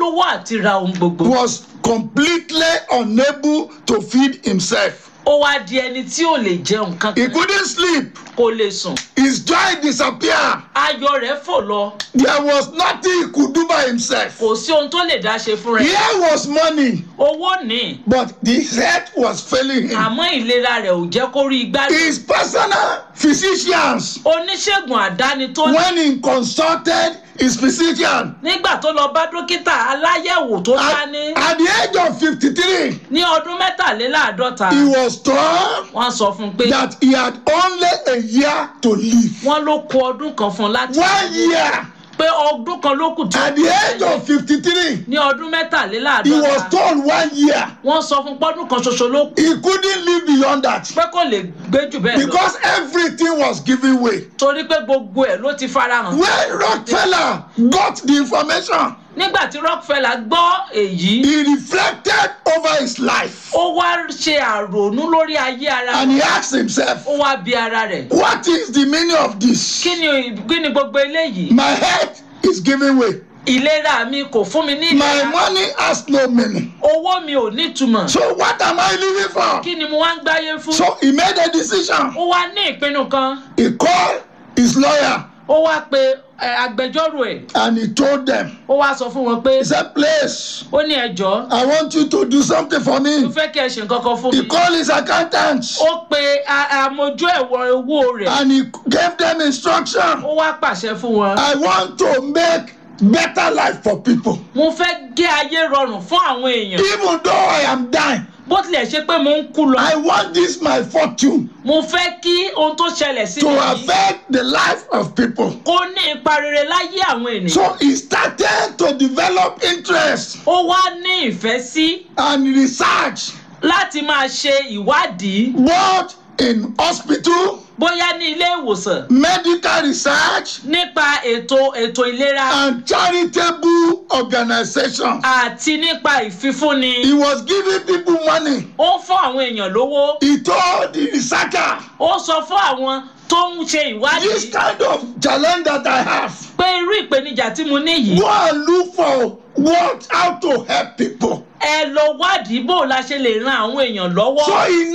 lówó àti ra ohun gbogbo was completely unable to feed himself. ó wá di ẹni tí ò lè jẹun He kankan couldn't sleep. kò lè sùn His joy disappeared. ayọ̀ rẹ̀ fò lọ There was nothing he could do by himself. kò sí ohun tó lè dá ṣe fún rẹ̀ Here was money, owó ní but the health was failing him. àmọ́ ìlera rẹ̀ ò jẹ́ kó rí igbá His personal physicians, oníṣègùn àdáni tó ní when he consulted his physician nígbà tó lọ bá dókítà aláyẹ̀wò tó at, dání at the age of 53, ní ọdún mẹ́tàléláàádọ́ta he was told wọ́n sọ fún un pé that he had only a year to live. wọ́n ló kù ọdún kan fún un láti One year. pé ọdún kan ló kù tó At the age of 53, ní ọdún he was mẹ́tàléláàádọ́ta told one year. wọ́n sọ fún pọ́dún kan ṣoṣo ló kù He couldn't live beyond that pé kò lè gbé jù bẹ́ẹ̀ lọ because everything was giving way. torí pé gbogbo ẹ̀ ló ti farahàn When Rockefeller got the information, nígbà tí Rockefeller gbọ́ èyí he reflected over his life ó wá ṣe àrònú lórí ayé ara and he rẹ̀ asked himself, ó wá bi ara rẹ̀ What is the meaning of this? kí ni kí ni gbogbo eléyìí My head is giving way. ìlera mi kò fún mi ní My ìlera money has no meaning. owó mi ò nítumọ̀ So what am I living for? kí ni mo wá ń gbáyé fún So he made a decision. ó wá ní ìpinnu kan He called his lawyer ó wá pe ẹ, agbẹjọ́rò ẹ̀ and he told them, ó wá sọ fún wọn pé He said, Please, ó ní ẹjọ́ I want you to do something for mo me. fẹ́ kí ẹ ṣe nǹkan kan fún He mi called his accountants ó pe a- àmójú ẹ̀wọ̀ owó rẹ̀ and he gave them instruction. ó wá pàṣẹ fún wọn I want to make better life for people. mo fẹ́ gé ayé rọrùn fún àwọn èèyàn Even though I am dying, bó tilẹ̀ ṣe pé mo ń kú lọ I want this my fortune mo fẹ́ kí ohun tó ṣẹlẹ̀ sí to mi yìí affect the life of people. kó ní ipa rere láyé àwọn ènìyàn So he started to develop interest ó wá ní ìfẹ́ sí and research láti máa ṣe ìwádìí both in hospital, bóyá ní ilé ìwòsàn medical research, nípa ètò ètò ìlera and charitable organization. àti nípa ìfifúnni He was giving people money. ó ń fún àwọn èèyàn lówó He told the researcher, ó sọ fún àwọn tó ń ṣe this ìwádìí kind of challenge that I have, pé irú ìpèníjà tí mo ní yìí go and look for what how to help people. ẹ lọ wádìí bó la ṣe lè ran àwọn èèyàn lọ́wọ́ So in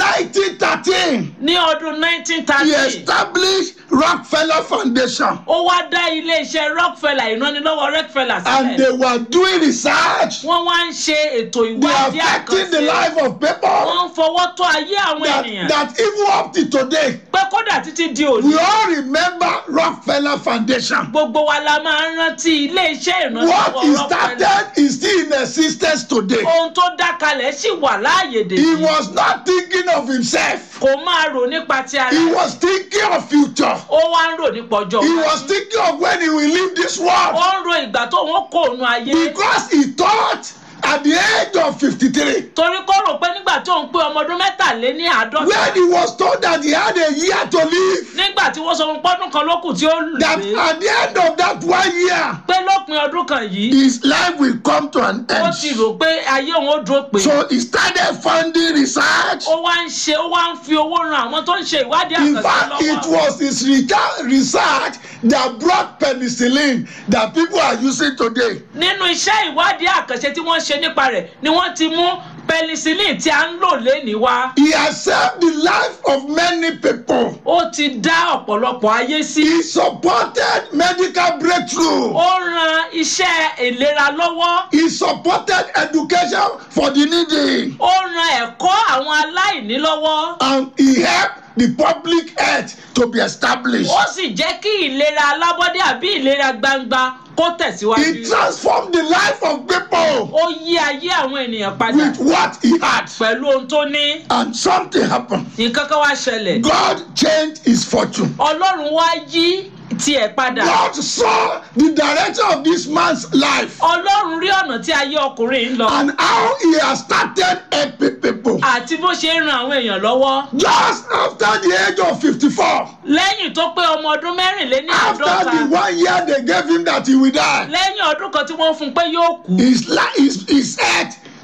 1913, ní ọdún he 1930 established Rockefeller Foundation ó wá dá iléeṣẹ́ Rockefeller ìrànlọ́wọ́ Rockefeller and sílẹ̀ they were doing research. wọ́n wá ń ṣe ètò They are ìwádìí affecting the àkànṣe life of people wọ́n ń fọwọ́ tó ayé àwọn that, ènìyàn that even up to today, pé kódà títí di òní we all remember Rockefeller Foundation. gbogbo wa la máa ń rántí iléeṣẹ́ What ìrànlọ́wọ́ he Rockefeller started is still in existence today. ohun tó dá kalẹ̀ sì wà láàyè He dèjì was not thinking of himself. kò máa rò nípa ti ara He rẹ̀. was thinking of future. ó wá ń rò nípa ọjọ́ He iwájú. was thinking of when he will leave this ó world. ń ro ìgbà tó wọ́n kó òun ayé Because he thought at the age of 53, torí kó rò pé nígbà tó ń pé ọmọ ọdún mẹ́tàléní àádọ́ta when he was told that he had a year to live, nígbà tí wọ́n sọ fún pọ́dún kan lókù tí ó lù that pé at the end of that one year, pé lópin ọdún kan yìí his life will come to an ó ti end. rò pé ayé òun ó dúró pé So he started funding research. ó wá ń ṣe ó wá ń fi owó ran àwọn tó ń ṣe ìwádìí In àkànṣe fact, it lọ́wọ́ was his reca- research that brought penicillin that people are using today. nínú iṣẹ́ ìwádìí àkànṣe tí wọ́n ṣe nípa rẹ̀ ni wọ́n ti mú penicillin tí a ń lò lénìí wá He has saved the life of many people. ó ti dá ọ̀pọ̀lọpọ̀ ayé sí He supported medical breakthrough. ó ran iṣẹ́ ìlera lọ́wọ́ He supported education for the needy. ó ran ẹ̀kọ́ àwọn aláìní lọ́wọ́ And he helped the public health to be established. ó sì jẹ́ kí ìlera alábọ́dé àbí ìlera gbangba kó He tẹ̀síwájú transformed the life of people ó yí ayé àwọn ènìyàn padà with what he had. pẹ̀lú ohun tó ní And something happened. nǹkan kan wá ṣẹlẹ̀ God changed his fortune. ọlọ́run wá yí tiẹ̀ padà God saw the direction of this man's life ọlọ́run rí ọ̀nà tí ayé ọkùnrin ń lọ and how he has started helping people. àti bó ṣe ń ran àwọn èèyàn lọ́wọ́ Just after the age of 54, lẹ́yìn tó pé ọmọ ọdún mẹ́rìnléní after àádọ́ta the one year they gave him that he will die, lẹ́yìn ọdún kan tí wọ́n fún un pé yóò kú his, li- his, his health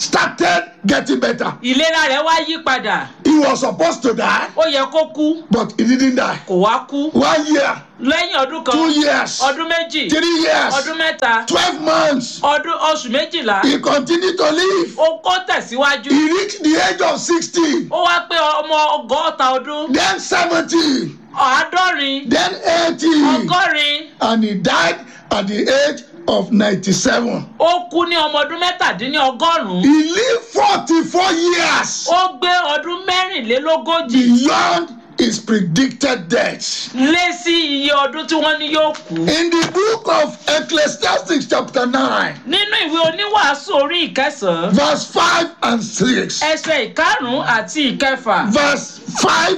started getting better. ìlera rẹ̀ wá yí padà He was supposed to die, ó yẹ kó kú but he didn't die. kò wá kú One year, lẹ́yìn ọdún kan two years, ọdún méjì three years, ọdún mẹ́ta 12 months. ọdún oṣù méjìlá He continued to live. ó kó tẹ̀síwájú He reached the age of 60, ó wá pé ọmọ ọgọ́ta ọdún then 70, àádọ́rin then 80, ọgọ́rin and he died at the age of 97. ó kú ní ọmọ ọdún mẹ́tàdínlọ́gọ́rùn-ún He lived 44 years ó gbé ọdún mẹ́rìnlélógójì beyond his predicted death. lé sí iye ọdún tí wọ́n ní yóò kú. In the book of Ecclesiastes, chapter 9, nínú ìwé oníwàásù orí ìkẹsàn-án verse 5 and 6, ẹsẹ̀ ìkarùn-ún àti ìkẹfà verse 5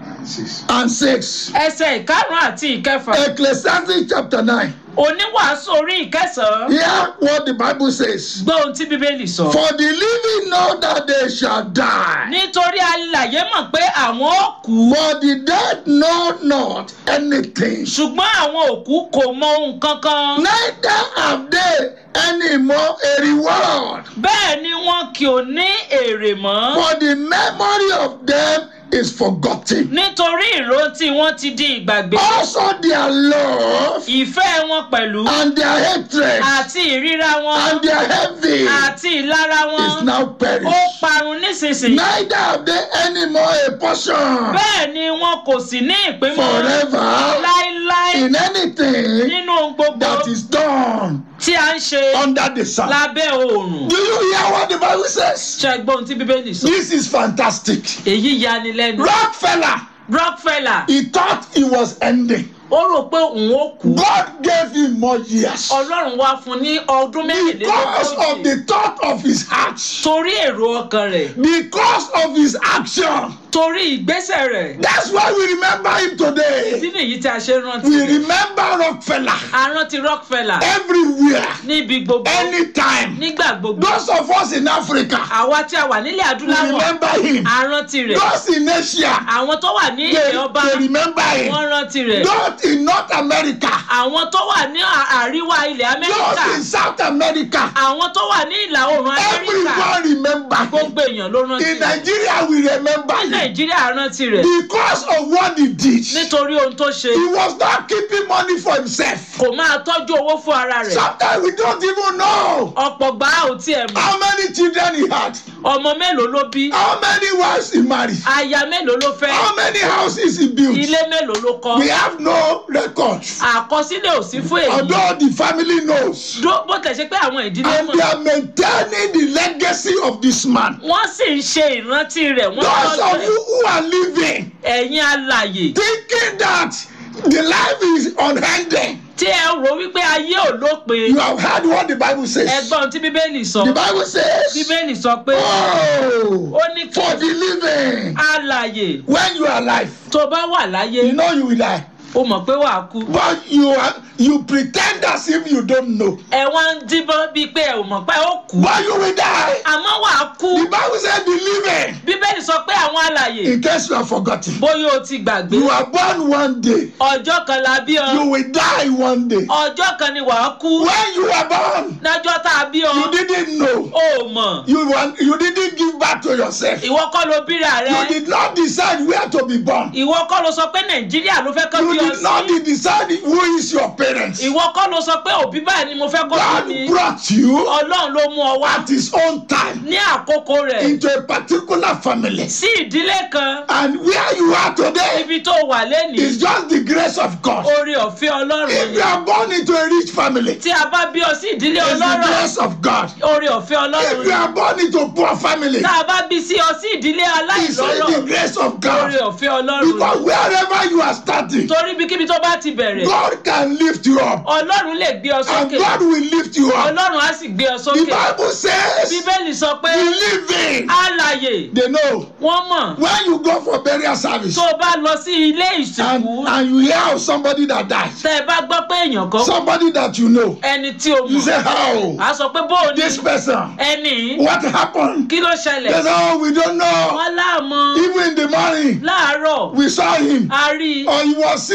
and 6, ẹsẹ̀ ìkarùn-ún àti ìkẹfà Ecclesiastes, chapter 9. oníwàásù orí ìkẹsàn-án Hear what the Bible says. gbọ́ ohun tí bíbélì sọ. For the living know that they shall die, nítorí alàyè mọ̀ pé àwọn ó kú but the dead know not anything. ṣùgbọ́n àwọn òkú kò mọ ohun kankan. Neither have they any more a reward, bẹ́ẹ̀ ni wọn kì ó ní èrè mọ́ for the memory of them is forgotten. nítorí ìrántí wọn ti di ìgbàgbé. Also, their love ìfẹ́ wọn pẹ̀lú and their hatred àti ìríra wọn and their envy àti ìlara is wọn now ó perished. parun nísinsìnyí. Neither have they any more a portion bẹ́ẹ̀ ni wọn kò sì ní ìpín mọ́ forever láíláí in anything nínú ohun gbogbo that is done tí a ń ṣe under the sun. lábẹ́ oòrùn. Do you hear what the Bible says? ṣẹ́gbọ́n tí bíbélì sọ. This is fantastic. èyí yani lẹ́nu. Rockefeller, rockefeller he thought he was ending. ó rò pé òun ó kú. God gave him more years ọlọ́run wá fún ní ọdún because of mẹ́rìnlélógójì the thought of his heart, torí èrò ọkàn rẹ̀ because of his action. torí ìgbésẹ̀ rẹ̀. That's why we remember him today. ìdí nìyí tí a ṣe rántí We rẹ̀. remember Rockefeller a rántí rockefeller everywhere, níbi gbogbo anytime. nígbà gbogbo. Those of us in Africa, àwa tí a wà nílẹ̀ we adúláwọ̀ remember him. a rántí rẹ̀. Those in Asia, àwọn tó wà ní they, ilẹ̀ ọba they remember him. wọ́n rántí rẹ̀. Those in North America, àwọn tó wà ní à- àríwá ilẹ̀ amẹ́ríkà those in South America, àwọn tó wà ní ìlà oòrùn amẹ́ríkà everyone remember him. gbogbo èèyàn ló rántí In rẹ̀. Nigeria, we remember him nàìjíríà rántí rẹ̀ because of what he did. nítorí ohun tó ṣe He was not keeping money for himself. kò máa tọ́jú owó fún ara rẹ̀ Sometimes we don't even know ọ̀pọ̀ gbà á ò tiẹ̀ mọ̀ how many children he had, ọmọ mélòó ló bí how many wives he married, aya mélòó ló fẹ́ how many houses he built. ilé mélòó ló kọ́ We have no records. àkọsílẹ̀ ò sí fún èyí Although the family knows. Dó- bó tẹ̀ ṣe pé àwọn ìdílé And they mọ̀ are maintaining the legacy of this man. wọ́n sì ń ṣe ìrántí rẹ̀ wọ́n Those tọ́jú of ẹ̀. you who are living ẹ̀yin alàyè thinking that the life is unending, tí ẹ rò wípé ayé ò lópin you have heard what the Bible says. ẹgbọ́n tí bíbélì sọ The Bible says, bíbélì sọ pé Oh, ó ní kí for the living, alàyè when you are alive, tó bá wà láyé you know you will die. ó mọ̀ pé wàá kú But you are you pretend as if you don't know. ẹ wá ń díbọ́n bíi pé ẹ ò mọ̀ pé ó kú But you will die. àmọ́ wàá kú The Bible says, the living. bíbélì sọ pé àwọn alàyè In case you have forgotten, bóyá o ti gbàgbé you are born one day, ọjọ́ kan la bí ọ you will die one day. ọjọ́ kan ni wàá kú When you were born, lọ́jọ́ tá a bí ọ you didn't know. o ò mọ̀ You want, you didn't give back to yourself. ìwọ kọ́ ló bíra rẹ You did not decide where to be born. ìwọ kọ́ ló sọ pé nàìjíríà ló fẹ́ kọ́ You bí ọ did not sí decide who is your parents. ìwọ kọ́ ló sọ pé òbí báyìí ni mo fẹ́ kọ́ bí God mi brought you ọlọ́run ló mú ọ wá at His own time ní àkókò rẹ̀ into a particular family. sí ìdílé kan And where you are today ibi tó wà lẹ́nìí is just the grace of God. oore ọ̀fẹ́ ọlọ́run If ni you are born into a rich family, tí a bá bí ọ sí ìdílé it's the ọlọ́rọ̀ grace of God. oore ọ̀fẹ́ ọlọ́run If you ni are born into a poor family, tá a bá bí sí ọ sí ìdílé it's aláìlọ́rọ̀ the grace of oore God. ọ̀fẹ́ ọlọ́run ni Because wherever you are starting, torí ibikíbi tó bá ti bẹ̀rẹ̀ God can lift you up. ọlọ́run lè gbé ọ And sókè God will lift you up. ọlọ́run á sì gbé ọ The sókè Bible says, bíbélì sọ pé the living, alàyè they know. wọ́n mọ̀ When you go for burial service tó o bá lọ sí ilé and, ìsìnkú and you hear of somebody that died, tẹ́ ẹ bá gbọ́ pé èèyàn kan somebody that you know, ẹni tí o you mọ̀ say, How? á sọ pé bóò ni This person, ẹni what happened? kí ló They ṣẹlẹ̀ say, Oh, we don't know. wọ́n láàmọ́ Even in the morning, láàárọ̀ we saw him, a rí i or he was sick.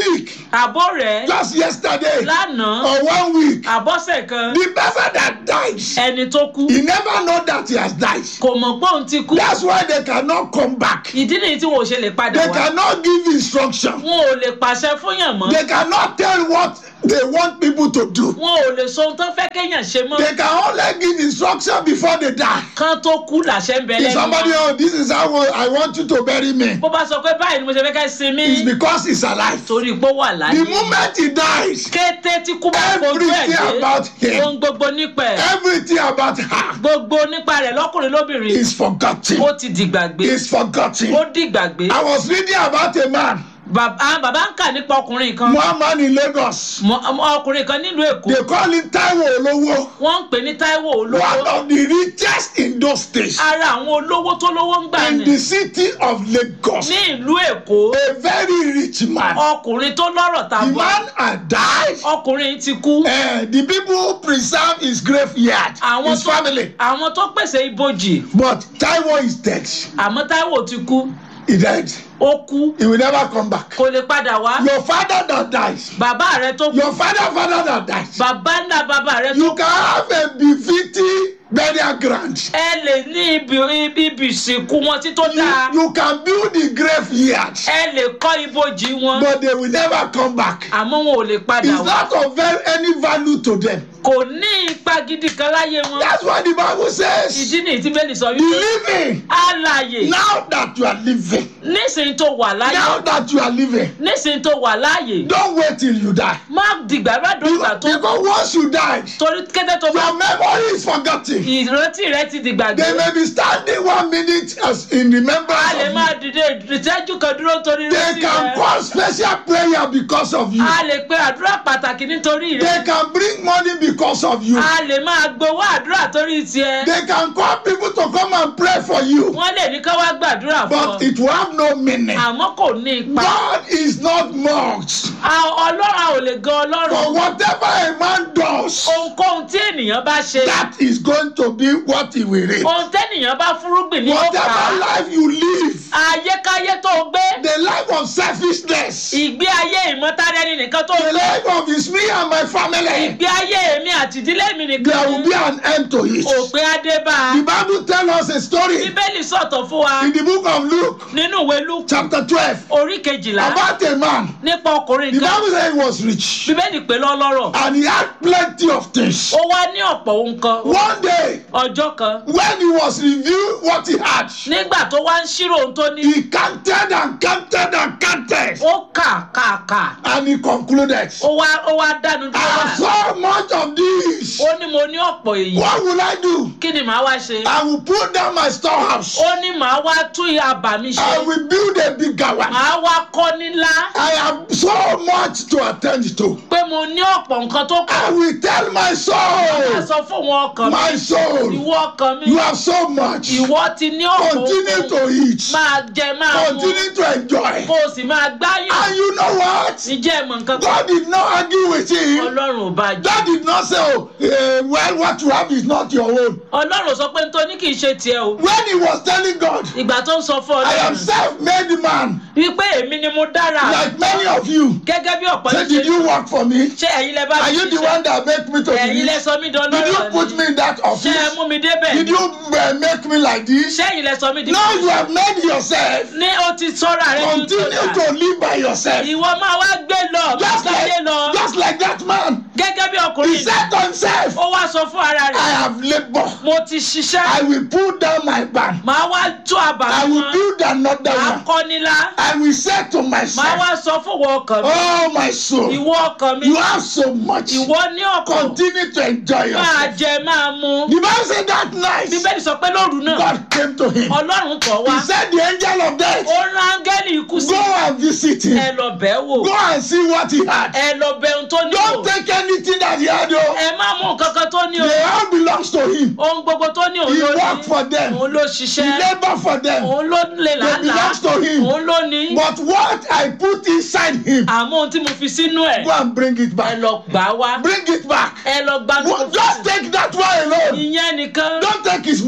sick àbó rẹ̀ just yesterday lánàá or one week àbọ̀sẹ̀ kan the person that dies ẹni tó kú he never know that he has died kò mọ̀ pé òun ti kú that's why they cannot come back ìdí nìyí tí wọn ò ṣe lè padà they wá cannot give instruction wọn ò lè pàṣẹ fúnyàn mọ́ they cannot tell what they want people to do wọn ò lè sọ ohun tó fẹ́ kéèyàn ṣe mọ́ they can only give instruction before they die kán tó kú làṣẹ ń bẹ if lẹ́nu somebody wọn oh this is how i want you to bury me bó bá sọ pé báyìí ni mo ṣe fẹ́ ká sinmi it's because he's alive torí pé ó wà the láyé moment he dies kété tí kú bá fojú ẹ̀ Everything about dé him. ohun gbogbo nípa ẹ̀ everything about her gbogbo nípa rẹ̀ lọ́kùnrin lóbìnrin is forgotten ó ti dìgbàgbé is forgotten ó dìgbàgbé i was reading about a man bàbá bàbá ń kà nípa ọkùnrin kan one man in lagos mọ- ọkùnrin kan nílùú èkó they call him taiwo olowo wọ́n ń pè ní taiwo one olówó of the richest in those states ara àwọn olówó tó lówó ń gbà in ní the city of lagos ní ìlú èkó a very rich man ọkùnrin tó lọ́rọ̀ the tàbọ̀ man had died ọkùnrin ti kú uh, the people who preserve his graveyard àwọn his tó family àwọn tó pèsè ibojì but taiwo is dead àmọ́ taiwo ti kú he died ó kú he will never come back kò lè padà wá your father that dies bàbá rẹ tó kú your father father that dies bàbá ńlá bàbá rẹ tó you can have a befitting burial ground ẹ lè ní ibi ibi ibi ìsìnkú wọn tí tó dáa you, you can build the graveyard ẹ lè kọ́ ibojì wọn but they will never come back àmọ́ wọn ò lè padà it's wá not of very any value to them kò ní ipa gidi kan láyé wọn that's why the bible says ìdí nìyí tí bẹ́ẹ̀ sọ be wípé living alàyè now that you are living nísìnyí tó wà láyé now that you are living nísìnyí tó wà láàyè don't wait till you die má dìgbà má dògbà tó because once you die torí kété tó bá your memory is forgotten ìrántí rẹ ti dìgbà they gbé may be standing one minute as in a remembrance lè of máa you dìde ìtẹ́jú kan dúró torí they ìrántí can rẹ call special prayer because of you a lè pe àdúrà pàtàkì nítorí rẹ they can bring money because of you a lè máa gbowó àdúrà torí tiẹ they can call people to come and pray for you wọn lè ní ká wá gbàdúrà fún but ọ it will have no meaning àmọ́ kò ní ipa God is not mocked A- ọlọ́run a ò lè gan for ọlọ́run whatever a man does ohunkóhun tí ènìyàn bá ṣe that is going to be what he will reap ohun tẹ́nìyàn bá fúrúgbìn ní ó kà whatever á life you live ayékáyé tó o gbé the life of selfishness ìgbé ayé ìmọ̀tara ẹni nìkan tó o the gbé life of is me and my family ìgbé ayé èmi àti ìdílé mi there nìkan will be an end to it òpin adébá the bible tell us a story bíbélì sọ̀tọ̀ fún wa in the book of luke nínú ìwé luke chapter twelve orí kejìlá about a man nípa ọkùnrin the kan bible say he was rich bíbélì pé lọ́lọ́rọ̀ and he had plenty of things ó wá ní ọ̀pọ̀ ohun kan one day ọjọ́ kan when he was reviewing what he had nígbà tó wá ń ṣírò ohun tó ní he counted and counted and counted ó kà kà kà and he concluded ó wá ó wá dánu i have dúró so much of this ó ní mo ní ọ̀pọ̀ èyí what will i do kí ni màá wá ṣe i will pull down my storehouse ó ní màá wá tún àbà mi ṣe i will build a bigger one màá wá kọ́ nílá i have so much to attend to pé mo ní ọ̀pọ̀ nǹkan tó kù i will tell my máa soul sọ fún wọn ọkàn mi my soul ìwọ ọkàn mi you have so much ìwọ ti ní ọ̀pọ̀ continue ohun to eat máa jẹ máa mu continue to enjoy kó o sì máa gbáyàn and you know what ìjẹ́ ìmọ̀ nǹkan kan god did not argue with him ọlọ́run ò bá jẹ́ god did not say oh uh, well what you have is not your own ọlọ́run sọ pé nítorí kì í ṣe tiẹ̀ o when he was telling god ìgbà tó ń sọ fún i am ọlọ́run self-made man wípé èmi ni mo dára like many of you gẹ́gẹ́ bí ọ̀pọ̀ say ṣe did you work for me ṣé ẹ̀yin lẹ bá are mi you the ṣiṣẹ́ one that make me to be ẹ̀yin lẹ rich sọ mí did you dọ́lọ́rọ̀ put me in that ṣé ẹ office mú mi débẹ̀ did you uh, make me like this ṣé ẹ̀yin lẹ sọ mí di no you have made yourself ní o ti sọ́ra rẹ ní continue to live by yourself ìwọ máa wá gbé lọ just gbáyé like lọ just like that man gẹ́gẹ́ bí he ọkùnrin said to himself ó wá sọ fún ara i rẹ̀ have labour mo ti ṣiṣẹ́ i will pull down my barn màá wá tú àbá i mi will wọn build another màá one kọ́ nílá i will say to màá myself wá sọ fún ìwọ ọkàn mi oh my soul ìwọ ọkàn mi you have so much ìwọ ní ọkàn continue to enjoy máa yourself jẹ máa mu the bible say that night bíbélì sọ pé lóru náà god came to him ọlọ́run tọ̀ wá he said the angel of death ó rán áńgẹ́lì ikú sí go and visit him ẹ lọ bẹ́ẹ̀ wò go and see what he had ẹ lọ bẹ ohun tó ní don't o take anything that he had o ẹ má mú nǹkan kan tó ní o they all belongs to him ohun gbogbo tó ní òun he ló work ní for them òun ló he ṣiṣẹ́ labour for them òun ló lè they làálàá belongs to him òun ló ní but what i put inside him àmọ́ ohun tí mo fi sínú ẹ̀ go and bring it ẹ back lọ gbà á wá bring it back ẹ lọ gbà Wo- just take that one alone ìyẹn nìkan don't take his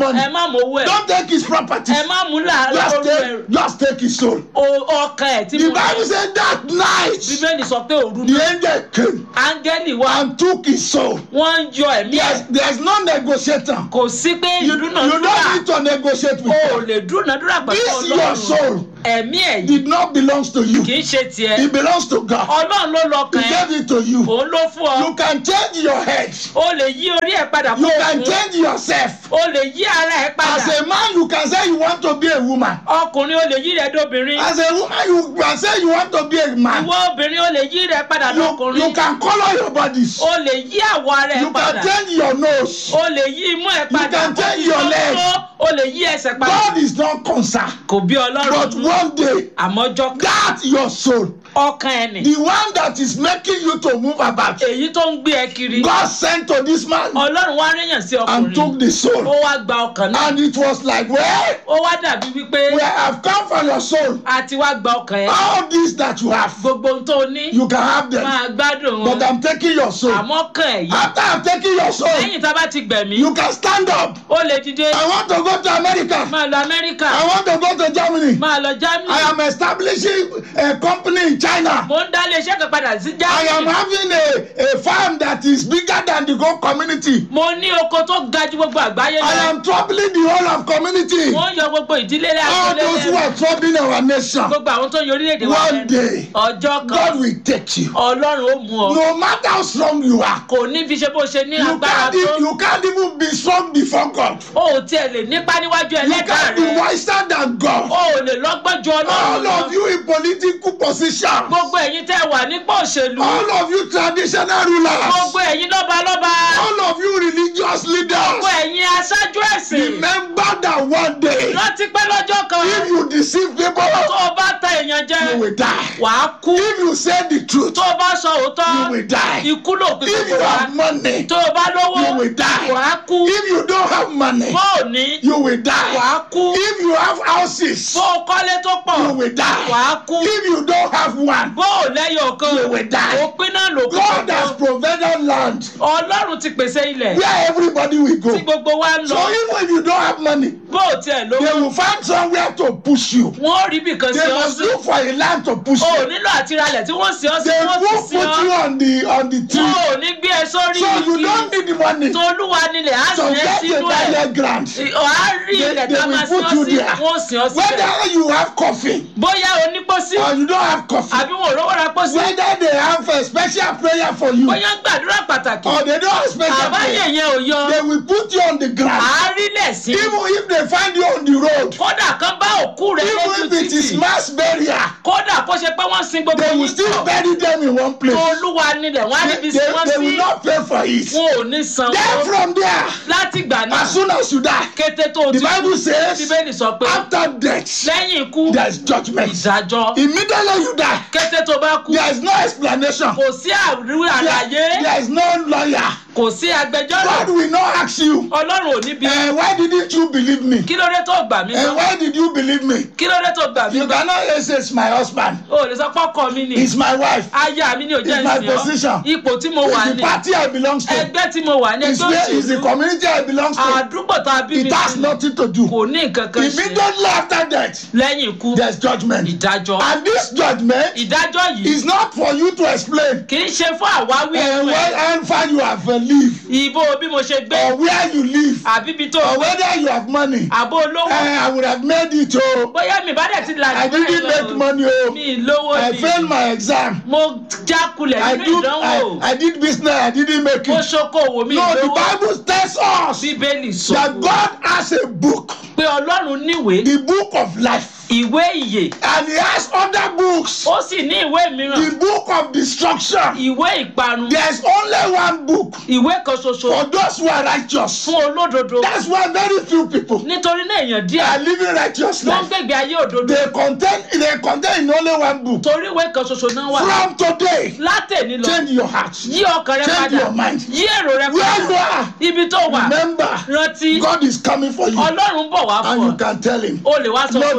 money. ẹ má mú owó ẹ̀ Don't take his property. ẹ má mú làálàá Just orú take, ẹrù just take his soul. O- ọkàn ẹ̀ tí The mo Bible ní said that night bíbélì sọ pé òru the náà angel came áńgẹ́lì wá and took his soul. wọ́n ń yọ ẹ̀mí ẹ̀ There's, there's no negotiator. kò sí pé You, you ìdúnàdúrà don't need to negotiate with o ò God. lè dúnàdúrà pẹ̀lú This your ọlọ́run soul ẹ̀mí ẹ̀ yìí did not belong to you. kì í ṣe tiẹ̀ It belongs to God. ọlọ́run ló He lọ́kàn ẹ̀ gave it to you. òun ló fún ọ You can change your head. o lè yí orí ẹ̀ padà You kó can òkun change yourself. o lè yí ara ẹ̀ padà As a man, you can say you want to be a woman. ọkùnrin o lè yí rẹ̀ dóbìnrin As a woman, you can say you want to be a man. ìwọ obìnrin o lè yí rẹ̀ padà You, lọ́kùnrin you can color your bodies. o lè yí àwọ̀ ara ẹ̀ You padà can change your nose. o lè yí imú ẹ̀ padà can change your leg. o lè yí ẹsẹ̀ padà God is not concerned. kò bí ọlọ́run But nínú. one day, àmọ́jọ́ kan that your soul, ọkàn ẹ̀ nì the one that is making you to move about, èyí tó ń gbé ẹ kiri God sent to this man ọlọ́run wá ríyàn sí and took ọkùnrin the ó soul. wá gba ọkàn náà And it was like, well, ó wá dàbí wípé we have come for your soul. a ti wá gba ọkàn ẹ̀ All this that you have, gbogbo ohun tó ní you can have them. máa gbádùn But wọn I'm taking your soul. àmọ́ kàn ẹ̀ yìí After I'm taking your soul, lẹ́yìn tá a bá ti gbẹ̀mí you can stand up. ó lè dìde I want to go to America. máa lọ amẹ́ríkà I want to go to Germany. máa lọ I germany am establishing a company in China. mo ń dá iléeṣẹ́ kan padà sí I am germany having a, a farm that is bigger than the whole community. mo ní oko tó ga ju gbogbo àgbáyé I lọ am troubling the whole of community. wọ́n yọ gbogbo ìdílé rẹ̀ All those who are troubling our nation. gbogbo àwọn tó ń yọ orílẹ̀-èdè wa One lẹ́nu day, ọjọ́ kan God will take you. ọlọ́run ó mú ọ No matter how strong you are, kò ní fi ṣe bó ṣe ní you agbára can't, tó e- you can't even be strong before God. o ò tiẹ̀ lè nípa níwájú You ẹlẹ́dàá can't be rẹ wiser than o God. ò lè lọ́gbọ́n ju All ọlọ́run lọ of you in political position. gbogbo ẹ̀yin tẹ́ wà nípò òṣèlú All of you traditional gbogbo rulers. ẹ̀yin lọ́balọ́ba All of you religious gbogbo leaders. ẹ̀yin aṣáájú ẹ̀sìn Remember that one day, rántí pé lọ́jọ́ kan if you deceive tó people, o bá ta èèyàn jẹ you will die. wàá kú If you say the truth, tó o bá sọ òótọ́ you will die. ikú ló pín If gbogbo you wa have money, tó o bá lówó you will die. wàá kú If you don't have money, bó o ní you will die. wàá kú If you have houses, bó o kọ́lé tó pọ̀ you will die. wàá kú If you don't have one, bó o lẹ́yọ̀ kan You will die. òpin náà ló kú God has gbogbo provided land ọlọ́run ti pèsè ilẹ̀ where everybody will go. tí gbogbo wa ń So lọ even if you don't have money, bó o tiẹ̀ they lówó will find somewhere to push you. wọ́n rí bìkan sí They ọ must sí look for a land to push o ò you. nílò àtiralẹ̀ tí wọ́n sí ọ sí They wọ́n will sì sí put ọ you on the on the wọn tree. ò ní gbé ẹ sórí So you igi don't need the money to tolúwa nílẹ̀ á sì ẹ́ get a sínú ẹ̀ direct ground. ọ̀há rí They- ilẹ̀ they tá a will máa sí put ọ you sí there. wọ́n sì ọ síbẹ̀ Whether you have coffee bóyá onípòsí or you don't have coffee, àbí wọn ò rówó ra pósí whether they have a special prayer for you bóyá gbàdúrà pàtàkì or they don't have special àbáyé prayer, yẹn ò yọ they will put you on the ground. àárílẹ̀ sí Even if they find you on the road, kódà kan bá òkú rẹ lójú even if it is títì mass burial, kódà kó ṣe pé wọ́n sin gbogbo they will yín still tọ̀ bury them in one place. olúwa nílẹ̀ wọ́n á They, níbi they, sí wọ́n they sí will not pay for it. wọn ò ní san Then owó from there, láti gbà náà as soon as you die, kété tó o the ti Bible kú says, bíbélì sọ pé after death, lẹ́yìn ikú there is judgment. ìdájọ́ Immediately you die, kété tó bá kú there is no explanation. kò sí àríwí There, àlàyé there is no lawyer. kò sí agbẹjọ́rò God will not ask you, ọlọ́run ò ní bí uh, why didn't you believe me? kí ló dé tó gbà mí Uh, gbọ́ why did you believe me? kí ló dé tó gbà mí You gbọ́ cannot say it's my husband, o ò lè sọ pọ́kọ mi ni it's my wife, aya mi ni ò jẹ́ It's my ìsìn position. ọ́ ipò tí mo wà it's the ní party I belong to, ẹgbẹ́ tí mo wà ní it's ẹgbẹ́ where it's the òṣèlú community I belong to. àdúgbò tá a bí mi It has sí nothing to do. kò ní nǹkan kan ṣe Immediately after death, lẹ́yìn ikú there's judgment. ìdájọ́ And this judgment ìdájọ́ yìí is not for you to explain kì í ṣe fún àwáwí uh, ẹnu ẹ̀ where and far you have uh, live ìbò bí mo ṣe gbé or where you live àbí ibi tó or gbé whether you have money. àbó Uh, olówó I would have made it. Oh, bóyá mi bá dẹ̀ ti là I jù bẹ́ẹ̀ didn't lọ make money. Oh, mi lówó I ni failed my exam. mo jákulẹ̀ I nínú do. ìdánwò I, I did business. I didn't make mo it. ṣokòwò mi No, the lówó Bible tells us bíbélì sọ that God has a book, pé ọlọ́run níwèé the book of life, ìwé ìyè and He has other books, ó sì ní ìwé mìíràn the book of destruction. ìwé ìparun There's only one book ìwé kan ṣoṣo for those who are righteous. fún olódodo That's why very few people nítorí náà èèyàn díẹ̀ are living righteous ló ń life. gbègbè ayé òdodo They contain they contain in only one book. torí ìwé kan ṣoṣo náà wà From today, látẹ̀ní lọ change your heart. yí ọkàn rẹ Change padà your mind. yí èrò rẹ Where you padà are, ibi tó wà remember, rántí God is coming for you, ọlọ́run bọ̀ wá and fún you ọ can tell Him, o lè wá sọ Lord fún Jesus,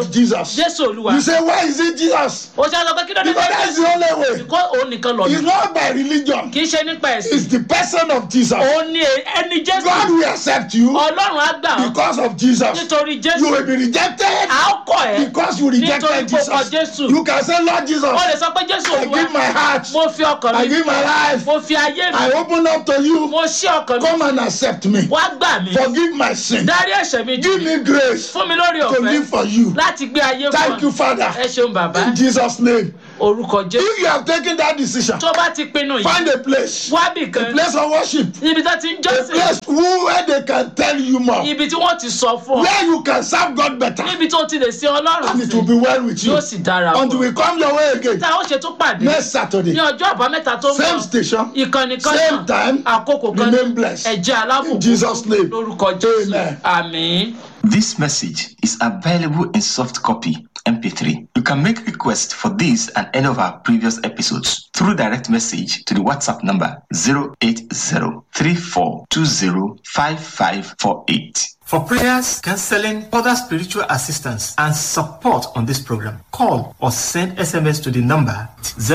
Jesus. jésù olúwa You say, why is it Jesus? ó ṣe sọ pé kí ló dé Because that's the only way. kó òun nìkan lọ It's not by religion. kì í ṣe nípa ẹ̀sìn It's the person of Jesus. òun ni ẹni jésù God will accept you ọlọ́run á gbà ọ́ because of Jesus. nítorí You jésù will be rejected à ó kọ̀ ẹ́ because you rejected nítorí pé ó kọ Jesus. jésù You can say, Lord Jesus, ó lè sọ pé jésù I olúwa give my heart. mo fi ọkàn I mi give my life. mo fi ayé mi I open up to you. mo ṣí ọkàn mi Come and accept me. wá gbà mí Forgive my sin. dárí ẹ̀ṣẹ̀ mi jì Give me grace fún mi lórí to ọ̀fẹ́ live for you. láti gbé ayé Thank you, fún ọ Father. ẹ ṣeun bàbá In Jesus' name. orúkọ jésù If you have taken that decision, tó bá ti pinnu yìí find a place, wábì a kan place of worship, níbi tó ti ń a jọ́sìn place where they can tell you more, ibi tí wọ́n ti sọ fún ọ where you can serve God better, níbi tó ti lè sin ọlọ́run and it sí will be well with you yóò sì dára until fún ọ we come your way again tá a ó ṣe tún pàdé next Saturday. ní ọjọ́ àbámẹ́ta tó ń Same bọ̀ station, ìkànnì kan same náà time. àkókò kan Remain blessed. ẹ̀jẹ̀ alábùkún In Jesus' name. lórúkọ jésù Amen. àmín. This message is available in soft copy MP3. You can make requests for this and any of our previous episodes through direct message to the WhatsApp number 08034205548. For prayers, counseling, other spiritual assistance, and support on this program, call or send SMS to the number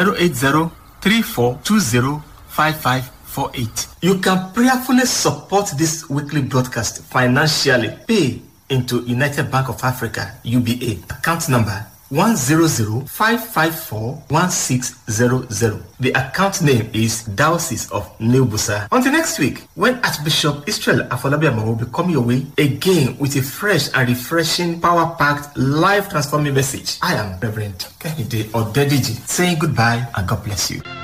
080-3420-5548. You can prayerfully support this weekly broadcast financially. Pay into United Bank of Africa, UBA, account number 100-554-1600. The account name is Diocese of New Busa. Until next week, when Archbishop Israel Afolabiama will be coming your way again with a fresh and refreshing, power-packed, life-transforming message. I am Reverend Kehinde Odediji saying goodbye and God bless you.